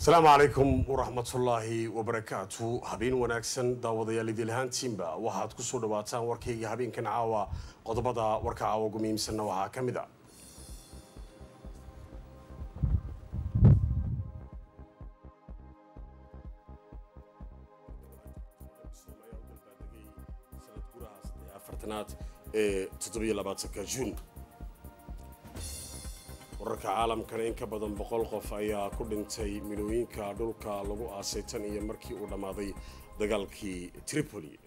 asalaamu calaykum waraxmatullaahi wabarakaatu habeen wanaagsan daawadayaal idil ahaantiinba waxaad kusoo dhawaataan warkayga habeenkan caawa qodobada warka caawa ugu muhiimsanna waxaa ka mid a afartanaad ee toddobiyo labaatanka juun wararka caalamkana in ka badan boqol qof ayaa ku dhintay milooyinka dhulka lagu aasay tan iyo markii uu dhammaaday dagaalkii tripoli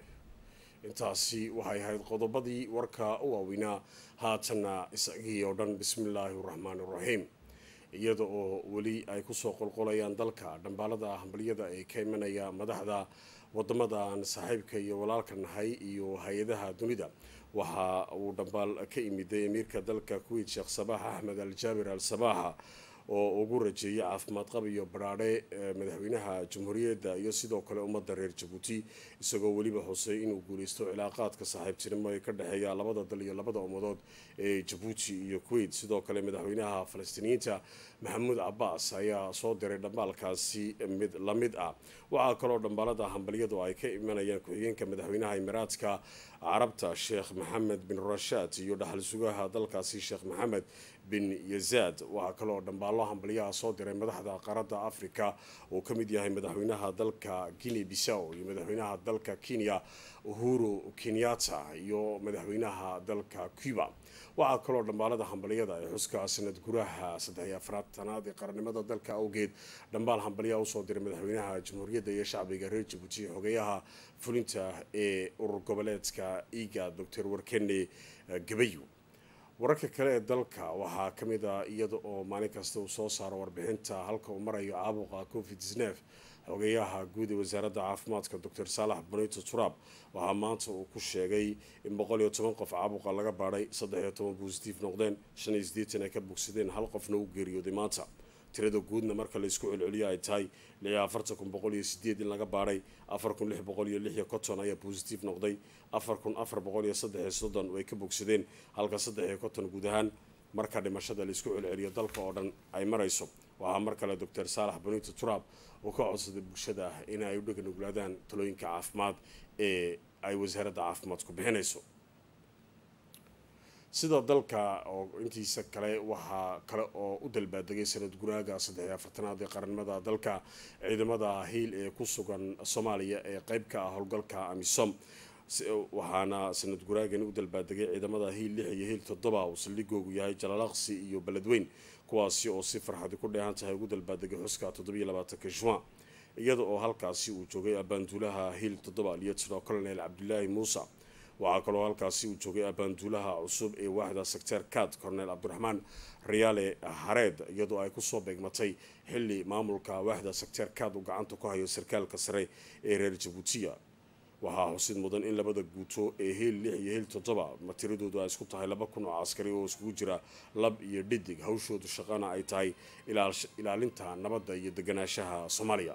intaasi waxay ahayd qodobadii warka u waaweynaa haatanna isagii oo dhan bismillaahi raxmaani raxiim iyada oo weli ay kusoo qolqolayaan dalka dhambaalada hambaliyada ee ka imanaya madaxda wadamadan saaxiibka iyo walaalka nahay iyo hay-adaha dunida waxa uu dhambaal ka imiday amiirka dalka kuweyt sheekh sabaax axmed al jaabir al sabaaxa oo ugu rajeeyay caafimaad qab iyo baraadhe madaxweynaha jamhuuriyadda iyo sidoo kale ummadda reer jabuuti isagoo weliba xusay inuu guuleysto cilaaqaadka saaxiibtinimo ee ka dhexeeya labada dal iyo labada ummadood ee jabuuti iyo kuweyt sidoo kale madaxweynaha falastiiniyiinta maxamuud cabaas ayaa soo diray dhambaalkaasi mid la mid ah waxaa kaloo dhambaalada hambalyadu ay ka imanayaan ku-xigeenka madaxweynaha imaraadka carabta sheekh maxamed bin rashaad iyo dhaxal sugaha dalkaasi sheekh maxamed bin yazaad waxaa kaloo dhambaalo hambalyaha soo diray madaxda qaaradda africa uu ka mid yahay madaxweynaha dalka guinea bissaw iyo madaxweynaha dalka kenya uhuru kenyatta iyo madaxweynaha dalka cuba waxaa kaloo dhambaalada hambalyada ee xuska sanad guraha saddexiyo afraatanaad ee qarannimada dalka awgeed dhambaal hambalyaha usoo diray madaxweynaha jamhuuriyadda iyo shacbiga reer jabuuti xogeyaha fulinta ee urur goboleedka iga doctor warkene gabayo wararka kale ee dalka waxaa ka mid a iyada oo maalin kasta uu soo saaro warbixinta halka uu marayo caabuqa covid nef xogeyaha guud ee wasaaradda caafimaadka doctor saalax bonito turaab waxaa maanta uu ku sheegay in boqol iyo toban qof caabuqa laga baadhay saddex iyo toban bositif noqdeen shan iyo siddeetan ay ka bogsadeen hal qofna u geeriyooday maanta tirada guudna marka laysku celceliyo ay tahay lix iyo afartan kun boqol iyo sideed in laga baadhay afar kun lix boqol iyo lix iyo konton ayaa bositif noqday afar kun afar boqol iyo saddex iyo soddon way ka bogsadeen halka saddex iyo konton guud ahaan marka dhimashada laysku celceliyo dalka oo dhan ay marayso waxaa mar kale doctor saalax bonito turaab uu ka codsaday bulshada ah in ay u dheganuglaadaan talooyinka caafimaad ee ay wasaaradda caafimaadku bixinayso sida dalka oo intiisa kale waxaa kale oo u dalbaadegay sanad guraaga saddex iyo afartanaad ee qaranimada dalka ciidamada hiil ee ku sugan soomaaliya ee qeyb ka ah howlgalka amisom waxaana sanad guraagani u dalbaadegay ciidamada hiil lix iyo hiil toddoba uu saldhigoogu yahay jalalaqsi iyo beledweyn kuwaasi oo si farxadi ku dheehan tahay ugu dalbaadegay xuska toddobiyo labaatanka juan iyada oo halkaasi uu joogay abaanduulaha hiil toddoba lieutenant colonel cabdilaahi muuse waxaa kaloo halkaasi uu joogay abaanduulaha cusub ee waaxda secteer kad cornel cabdiraxmaan riyaale hareed iyadoo ay kusoo beegmatay xili maamulka waaxda secteer kad uu gacanta ku hayo sarkaalka sare ee reer jabuutiya waxaa xusid mudan in labada guuto ee hiil lix iyo hiil toddoba matiradoodu ay isku tahay laba kun oo caskari oo iskugu jira lab iyo dhidig hawshoodu shaqana ay tahay ilaalinta nabadda iyo deganaanshaha soomaaliya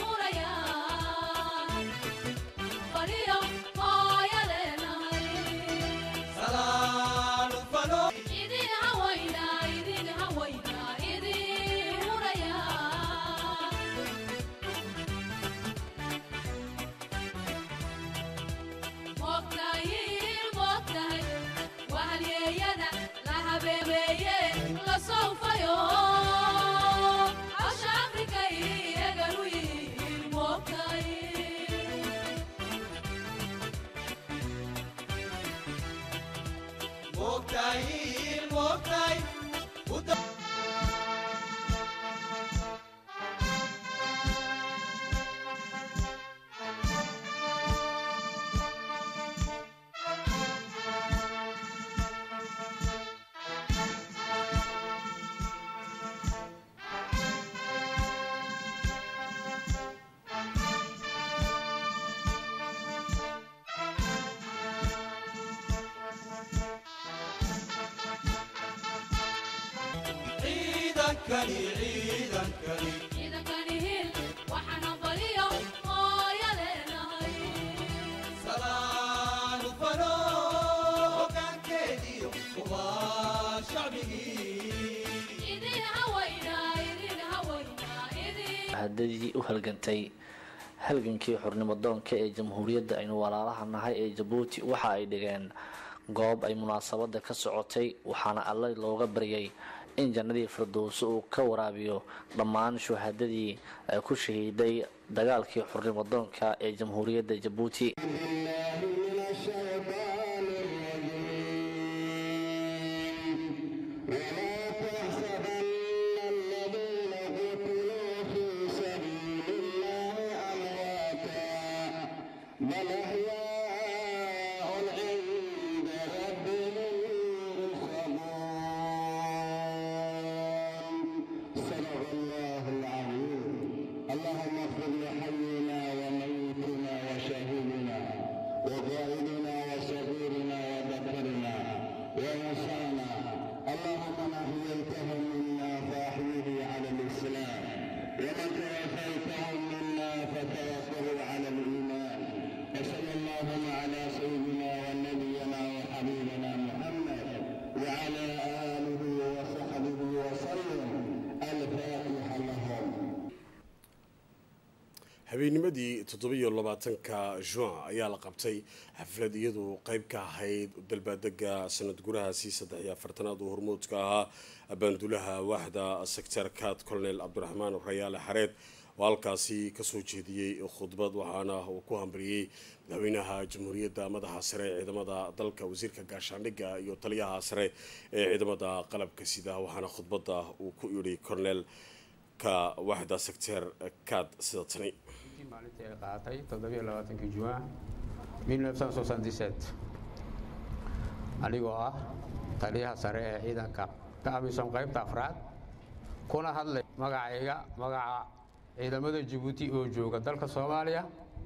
Maria, oh, yeah, hadadii u halgantay halgankii xurnimo doonka ee jamhuuriyadda aynu walaalaha nahay ee jabuuti waxa ay dhigeen goob ay munaasabada ka socotay waxaana alle looga baryay in jannadii firdowso uu ka waraabiyo dhammaan shuhadadii ku shahiiday dagaalkii xurnimo doonka ee jamhuuriyadda jabuuti habeennimadii toddobiyo labaatanka juin ayaa la qabtay xaflad iyadu qeyb ka ahayd dalbaadega sanad gurahaasi saddex iyo afartanaad oo hormuudka ahaa abaandulaha waaxda sektarkaad colonel cabdiraxmaan rayaale xareed oo halkaasi kasoo jeediyey khudbad waxaana uu ku hambaliyey madaxweynaha jamhuuriyadda madaxa sare ee ciidamada dalka wasiirka gaashaandhigga iyo taliyaha sare ee ciidamada qalabka sida waxaana khudbadda uu ku yidhi colonel ka waaxda secter kaad sida tani maalintii ay qaatay toddobiyo labaatankii juwan anigoo ah taliyaha sare ee ciidanka ka amisom qaybta afraad kuna hadlay magacayga magaca ciidamada jabuuti oo jooga dalka soomaaliya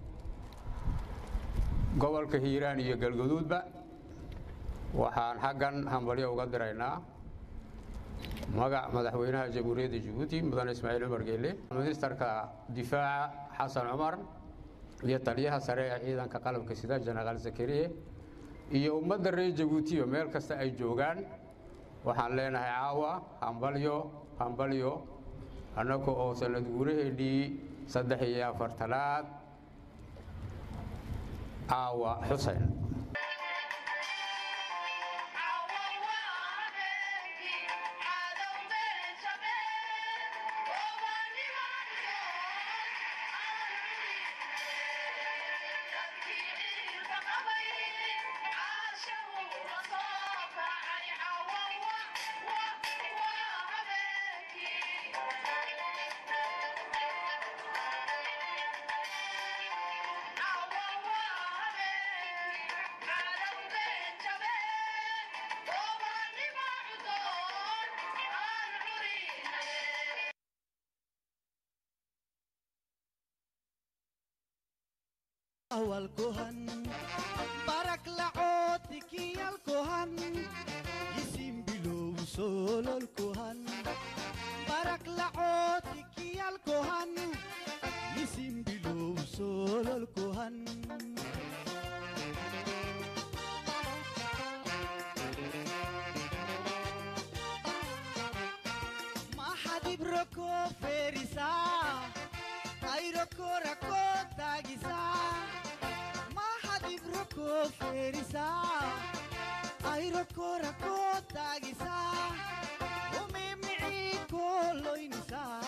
gobolka hiiraan iyo galgaduudba waxaan xaggan hambalyo uga diraynaa magac madaxweynaha jamhuuriyadda jabuuti mudane ismaaciil cumar geelle ministarka difaaca xasan cumar iyo taliyaha sare ee ciidanka qalabka sida jenaraal zakariye iyo ummadda reer jabuutiyo meel kasta ay joogaan waxaan leenahay caawa hambalyo hambalyo annaga oo sanad guuraheennii saddex iyo afartanaad caawa xuseyn awalkohan barak lacoodikiyalkohan isimbilow sololkohan barak lacoodikiyalkohan isimbilow sololkohan maxadibroko ferisa kayroko tagisa mahadibroko ferisa ayroko rako tagisa umimicid loynisaa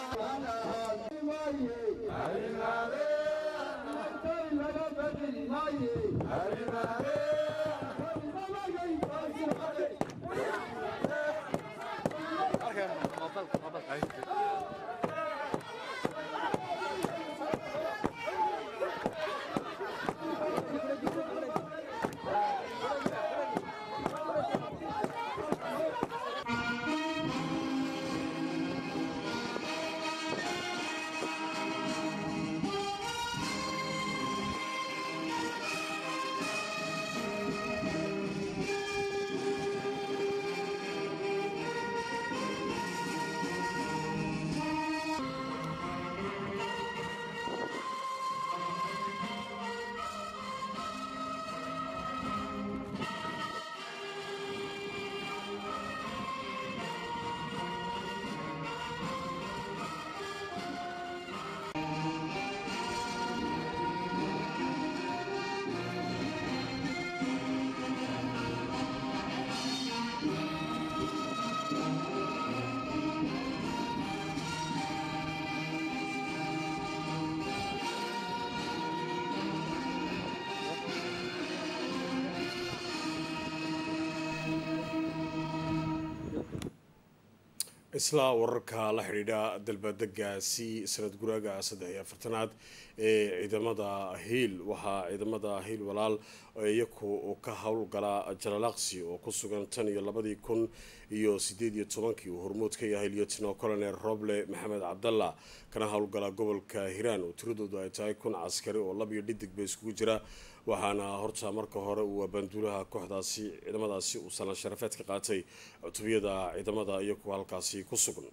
isla wararka la xidhiidha dalbadegaasi sanad guraaga saddex iyo afartanaad ee ciidamada hiil waxaa ciidamada hiil walaal iyaku ka howlgala jalalaaqsi oo ku sugan tan iyo labadii kun iyo sideed iyo tobankii uu hormuud ka yahay lieutenal colonel roble maxamed cabdalla kana howlgala gobolka hiiraan oo tiradoodu ay tahay kun caskari oo lab iyo dhidig ba iskugu jira waxaana horta marka hore uu abaanduulaha kooxdaasi ciidamadaasi uu salan sharafeed ka qaatay cutubiyada ciidamada iyaku halkaasi ku sugan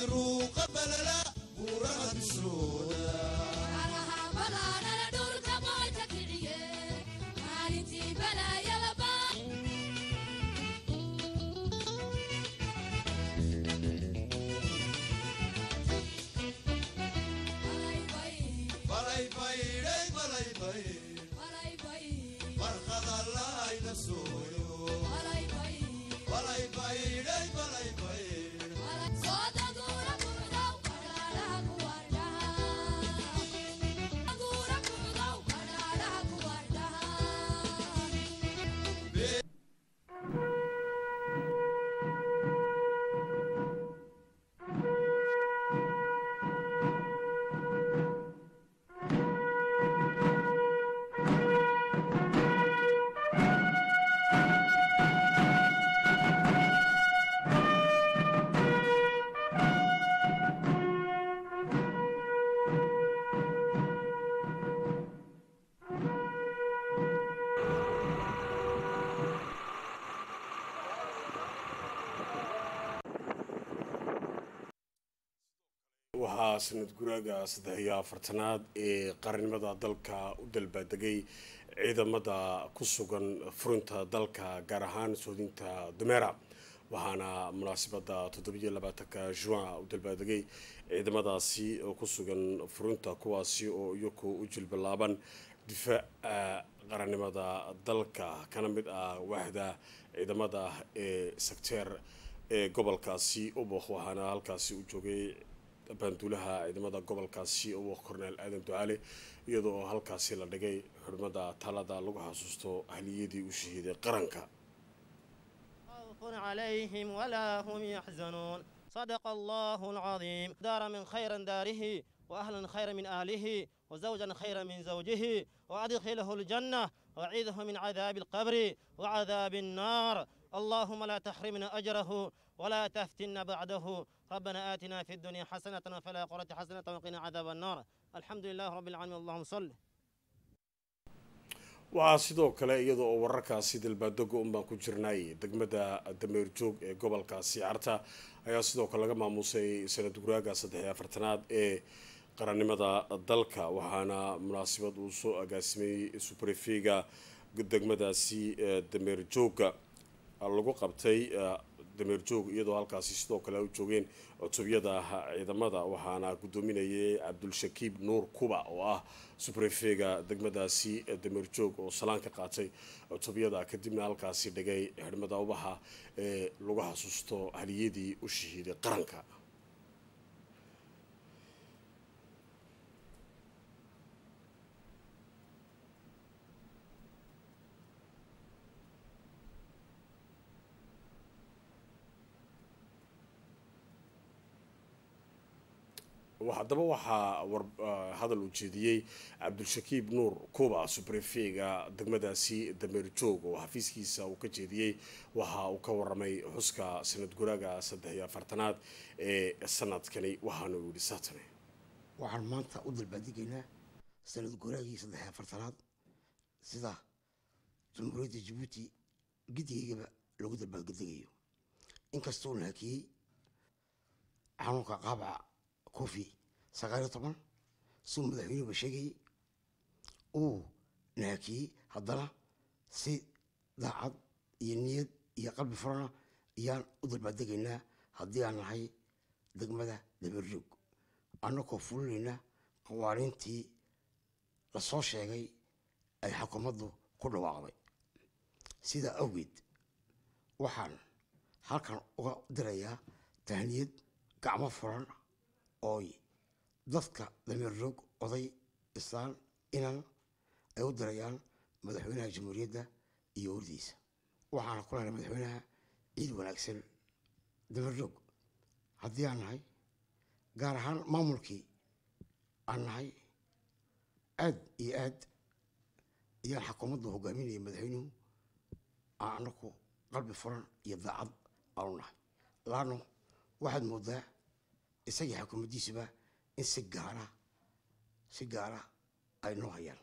buruuqa balala buuraha dushooda balay baydhay balay bayd barqada lahayna sooyo balay baydhay balay bayd waxaa sanad guraaga saddex iyo afartanaad ee qarannimada dalka u dalbaadegay ciidamada ku sugan furinta dalka gaar ahaan soodinta dameera waxaana munaasabada toddobiyo labaatanka juin u dalbaadegay ciidamadaasi oo ku sugan furinta kuwaasi oo iyaku u jilbalaaban difaaca qarannimada dalka kana mid ah waaxda ciidamada ee secteer ee gobolkaasi ubok waxaana halkaasi u joogay baanduulaha ciidamada gobolkaasi ubok korneel aadan ducaale iyadoo oo halkaasi la dhigay xurmada talada lagu xasuusto ahliyadii u shahiiday qaranka خوف عليهم ولا هم يحزنون صدق الله العظيم دار من خير داره وأهلا خير من أهله وزوجا خير من زوجه وأدخله الجنة وعيده من عذاب القبر وعذاب النار اللهم لا تحرمنا أجره ولا تفتنا بعده ربنا آتنا في الدنيا حسنة وفي الآخرة حسنة وقنا عذاب النار الحمد لله رب العالمين اللهم صل waxaa sidoo kale iyada oo wararkaasi dalbaadego unbaan ku jirnay degmada dameer joog ee gobolkaasi carta ayaa sidoo kale laga maamuusay sanad guraaga saddex iyo afartanaad ee qarannimada dalka waxaana munaasabad uu soo agaasimay subrefega degmadaasi dameer jooga lagu qabtay dameer joog iyadoo halkaasi sidoo kale u joogeen cutubiyada ciidamada waxaana gudoominayay cabdulshakiib nuur kuba oo ah subrefega degmadaasi dameer joog oo salaan ka qaatay cutubiyada kadibna halkaasi dhigay xidhmada ubaxa ee lagu xasuusto haliyadii u shahiiday qaranka haddaba waxaa war hadal uu jeediyey cabdulshakiib nuur kuba subrefega degmadaasi dameer joog oo xafiiskiisa uu ka jeediyey waxa uu ka waramay xuska sanad guraaga saddex iyo afartanaad ee sanadkani waxaana uu yihi saatane waxaan maanta u dalbaadigaynaa sanad guraagii saddex iyo afartanaad sida jamhuuriyadda jabuuti gidigaygaba lagu dalbaaddegayo inkastoo la hakiyey xanuunka qaabaca kofi sagaal iyo toban suu madaxweynuhuba sheegayay uu naakiyey haddana si daacad iyo niyad iyo qalbi furana ayaan u dalbaaddegaynaa haddii aan nahay degmada dabeerjoog annagoo fulinayna qawaaniintii lasoo sheegay ay xukuumaddu ku dhawaaqday sidaa awgeed waxaan halkan uga dirayaa tahniyad gacmo furan ooy dadka dameer roog oday islaan inan ay u dirayaan madaxweynaha jamhuuriyadda iyo wardiisa waxaana ku lehnay madaxweynaha ciid wanaagsan dameer roog haddii aan nahay gaar ahaan maamulkii aan nahay aad iyo aad ayaan xukuumaddu hogaaminaya madaxweynuhu aan anaku qalbi furan iyo daacad aanu nahay laano waxaad moodaa isagii xukuumaddiisuba in si gaara si gaara ay noo hayaan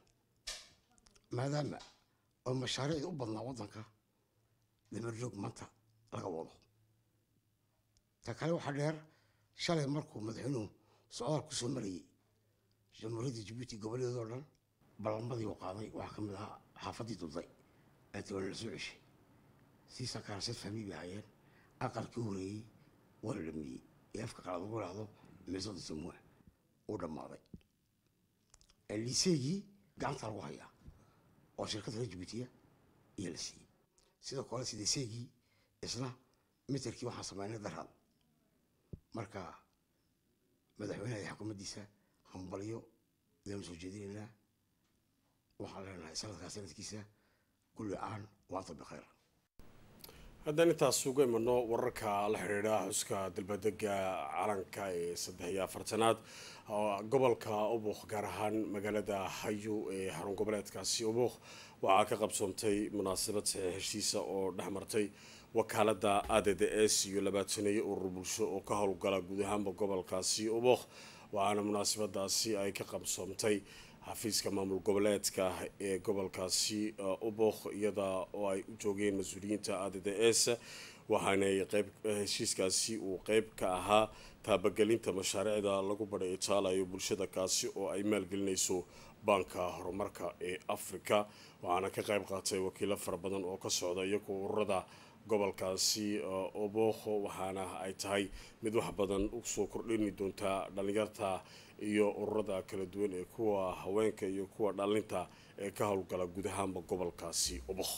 maadaama oo mashaariicda u badnaa waddanka dameerjoog maanta laga wado ta kale waxaa dheer shalay markuu madaxweynuhu socdaal ku soo marayay jamhuuriyadda jabuuti goboleedoo dhan ballanmadii uu qaaday waxaa ka mid ahaa xaafaddii dulday ee tawala la soo ceshay sii sakaarasad fahmi bay hayeen aqalkii horeeyey waa la dhameeyey ee afka qalaad ugu dhahdo meesada samuwa uu dhammaaday liiseygii gacanta lagu hayaa oo shirkadda reer jabuutiya ayaa la siiyey sidoo kale sideeseygii isna miterkii waxaan sameynay daraad marka madaxweynaha iyo xukuumaddiisa hambalyo ayaanu soo jeedinaynaa waxaan leenahay sanadkaa sanadkiisa kulli caan waanta bikhayr haddaan intaas uga imano wararka la xidhiidha xuska dalbadega calanka ee saddex iyo afartanaad gobolka ubuk gaar ahaan magaalada hayo ee xarun goboleedkaasi ubuk waxaa ka qabsoontay munaasabad saxiix heshiisa oo dhex martay wakaalada a d d s iyo labaataneeyo urur bulsho oo ka howlgala guud ahaanba gobolkaasi ubuk waxaana munaasabadaasi ay ka qabsoomtay xafiiska maamul goboleedka ee gobolkaasi ubok iyada oo ay u joogeen mas-uuliyiinta a d d s waxaanay qeyb heshiiskaasi uu qeyb ka ahaa taabagelinta mashaariicda lagu badhay itaalayo bulshada kaasi oo ay maalgelinayso baanka horumarka ee africa waxaana ka qeyb qaatay wakiilo fara badan oo ka socda iyagoo ururada gobolkaasi obokho waxaana ay tahay mid wax badan usoo kordhini doontaa dhalinyarta iyo ururada kala duwan ee kuwa haweenka iyo kuwa dhalinta ee ka howlgala guud ahaanba gobolkaasi obokh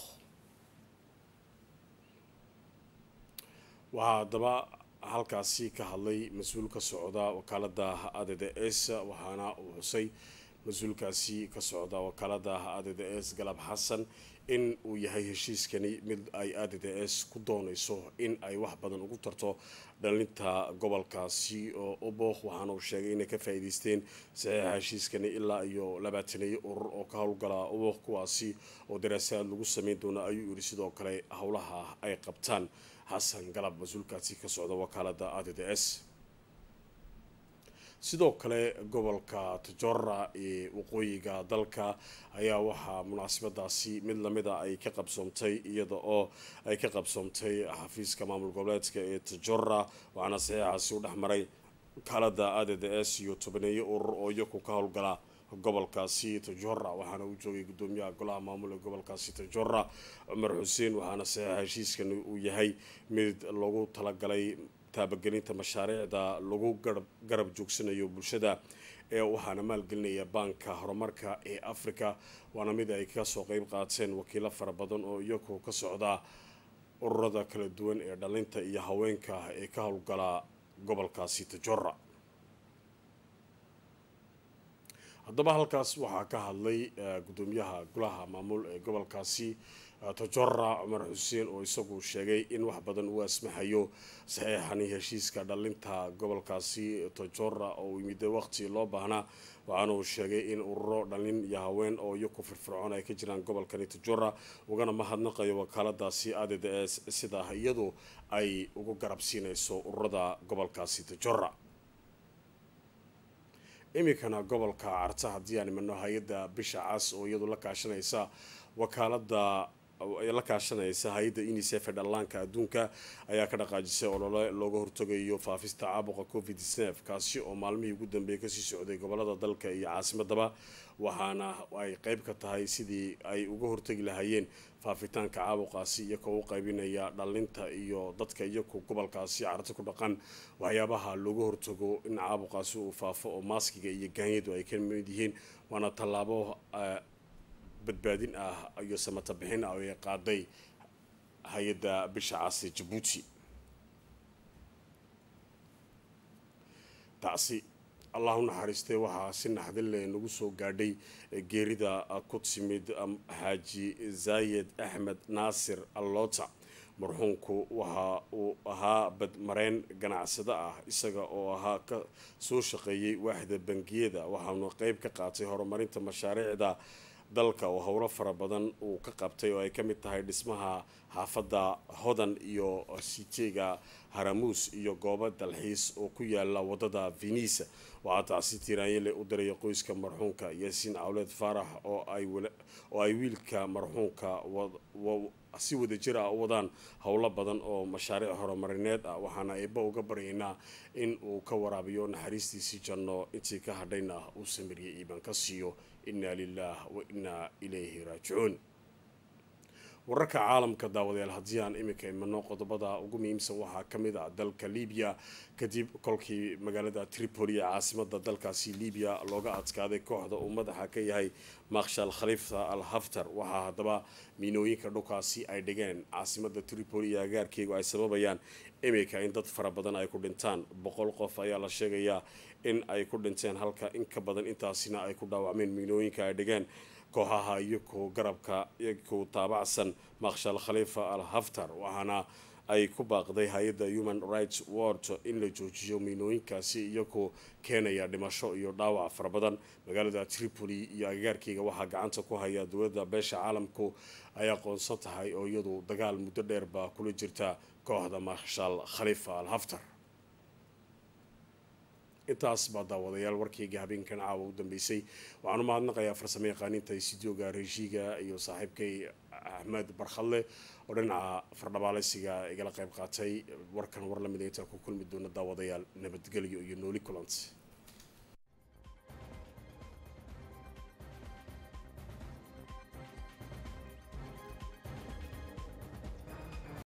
waxaa haddaba halkaasi ka hadlay mas-uul ka socda wakaalada a d d s waxaana uu xusay mas-uulkaasi ka socda wakaalada a d d s galab xasan in uu yahay heshiiskani mid ay a d d s ku doonayso in ay wax badan ugu tarto dhalinta gobolkaasi oo ubokh waxaana uu sheegay inay ka faa-iideysteen saxiixa heshiiskani ilaa iyo labaataneeyo urur oo ka howlgala ubokh kuwaasi oo daraasaad lagu sameyn doono ayuu yidhi sidoo kale howlaha ay qabtaan xasan galab mas-uulkaasi ka socda wakaalada a d d s sidoo kale gobolka tajora ee waqooyiga dalka ayaa waxaa munaasabadaasi mid lamida ay ka qabsoomtay iyada oo ay ka qabsoomtay xafiiska maamul goboleedka ee tajora waxaana saxiixaasi u dhexmaray wakaalada a d d s iyo tobaneeyo urur oo iyaku ka howlgala gobolkaasi tajora waxaana uu joogay gudoomiyaha golaha maamul ee gobolkaasi tajora cumar xuseen waxaana saxiixa heshiiskan uu yahay mid lagu talagalay taabagelinta mashaariicda lagu garab joogsanayo bulshada ee waxaana maalgelinaya baanka horumarka ee africa waana mid ay kasoo qeyb qaateen wakiilo fara badan oo iyagu ka socda ururada kala duwan ee dhalinta iyo haweenka ee ka howlgala gobolkaasi tajora haddaba halkaas waxaa ka hadlay gudoomiyaha golaha maamul ee gobolkaasi tajora cumar xuseen oo isagu sheegay in wax badan uu asmaxayo saxiixani heshiiska dhalinta gobolkaasi tajora oo yimid waqti loo baahnaa waxaana uu sheegay in ururo dhalin iyo haween oo iyaku firfircoon ay ka jiraan gobolkani tajora ugana mahadnaqayo wakaaladaasi a d d s sida iyadu ay ugu garab siinayso ururada gobolkaasi tajora iminkana gobolka carta haddii aan imano hay-adda bisha cas oo iyadu la kaashanaysa wakaalada la kaashanaysa hay-adda unicef ee dhallaanka adduunka ayaa ka dhaqaajisay olole looga hortagayo faafista caabuqa covid nf kaasi oo maalmihii ugu dambeeyay kasii socday gobolada dalka iyo caasimadaba waxaana ay qeyb ka tahay sidii ay uga hortagi lahaayeen faafitaanka caabuqaasi iyagoo u qaybinaya dhalinta iyo dadka iyagu gobolkaasi carti ku dhaqan waxyaabaha looga hortago in caabuqaasi uu faafo oo maaskiga iyo gaanyadu ay ka mid yihiin waana tallaabo badbaadin ah iyo samata bixin ah oo ay qaaday hay-adda bisha caasi jabuuti taasi allah u naxariistay waxaa si naxdinle nagu soo gaadhay geerida ku timid xaaji zaayed axmed naasir allota marxuumku waxa uu ahaa badmareen ganacsado ah isaga oo ahaa ka soo shaqeeyey waaxda bangiyada waxaanu qeyb ka qaatay horumarinta mashaariicda dalka oo howlo fara badan uu ka qabtay oo ay ka mid tahay dhismaha xaafadda hodan iyo siteega haramuus iyo goobo dalxiis oo ku yaala wadada venisa waxaa taasi tiraanyale u diraya qoyska marxuumka yaasiin cawleed faarax oo ay wiilka marxuumka si wadajir ah u wadaan howlo badan oo mashaariic horumarineed ah waxaana eebba uga baryaynaa in uu ka waraabiyo naxariistiisii janno intii ka hadhayna uu samiriyay iiban ka siiyo inaa lilaah wa inaa ilayhi raajicuun wararka caalamka daawadayaal haddii aan iminka imano qodobada ugu muhiimsan waxaa ka mid ah dalka libiya kadib kolkii magaalada tripoli ee caasimada dalkaasi libiya looga adkaaday kooxda uu madaxa ka yahay makshal khalifa al haftar waxaa haddaba miinooyinka dhulkaasi ay dhigeen caasimada tripoli iyo agaarkeegu ay sababayaan iminka in dad fara badan ay ku dhintaan boqol qof ayaa la sheegayaa in ay ku dhinteen halka in ka badan intaasina ay ku dhaawacmeen miinooyinka ay dhigeen kooxaha iyakoo garabka iyakoo taabacsan makshal khalifa al haftar waxaana ay ku baaqday hay-adda human rights word in la joojiyo miinooyinkaasi iyakoo keenaya dhimasho iyo dhaawac fara badan magaalada tripoli iyo agagaarkeyga waxaa gacanta ku haya dowladda beesha caalamku ay aqoonsan tahay oo iyadu dagaal muddo dheerba kula jirta kooxda makshal khalifa al haftar intaas baa daawadayaal warkayga habeenkan caawa u dambeysay waxaan u mahadnaqayaa farsamo yaqaaniinta isidioga reeshiga iyo saaxiibkay axmed barkhadle oo dhinaca fardhabaaleysiga igala qayb qaatay warkan war lamida intaan ku kulmi doona daawadayaal nabadgelyo iyo nooli kulant